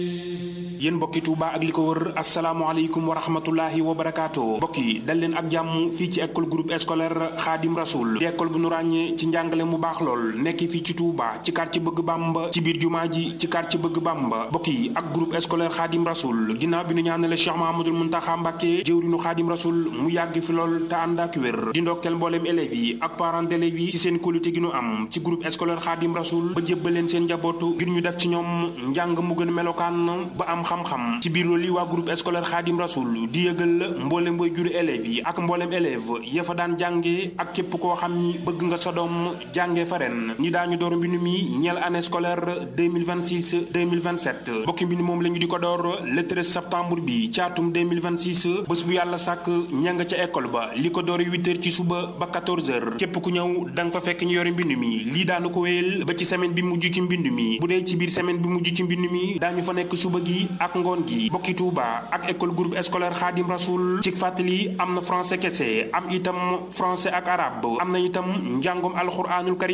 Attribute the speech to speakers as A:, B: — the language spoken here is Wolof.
A: yéen mbokki Touba ak li ko wër asalaamaaleykum wa rahmatullahi wa barakaatu mbokk yi dal leen ak jàmm fii ci école groupe scolaire Khadim Rasoul di école bu nu ràññee ci njàngale mu baax lool nekk fii ci Touba ci quartier bëgg Bamba ci biir jumaa ji ci quartier bëgg Bamba mbokk yi ak groupe scolaire Khadim Rasoul ginnaaw bi nu ñaanale Cheikh Mahamadul Muntaxa Mbàkke jëwriñu Khadim Rasoul mu yàgg fi lool te ànd ak wér di ndokkeel mbooleem élèves yi ak parents d'élèves yi ci seen qualité gi nu am ci groupe scolaire Khadim Rasoul ba jébbal leen seen njabootu ngir ñu def ci ñoom njàng mu gën melokaan ba am xam-xam ci biir loolu yi waa groupe scolaire Khadim Rasoul di yëgal mboolem boy juri élèves yi ak mboolem élève ya fa daan jànge ak képp koo xam ni bëgg nga sa doom jànge fa ren ni daañu door mbind mi ñeel année scolaire 2026 2027 bokki mbind moom la ñu di ko door le 13 septembre bi ci atum 2026 bés bu yàlla sàkk ña nga ca école ba li ko door 8 heures ci suba ba 14 heures képp ku ñëw da nga fa fekk ñu yore mbind mi lii daanu ko wéyal ba ci semaine bi mujj ci mbind mi bu dee ci biir semaine bi mujj ci mbind mi daañu fa nekk suba gi ak ngoon gi bokki Touba ak école groupe scolaire Khadim Rasoul ci fàttali am na français kese am itam français ak arabe am na itam njàngum alxuraanul karim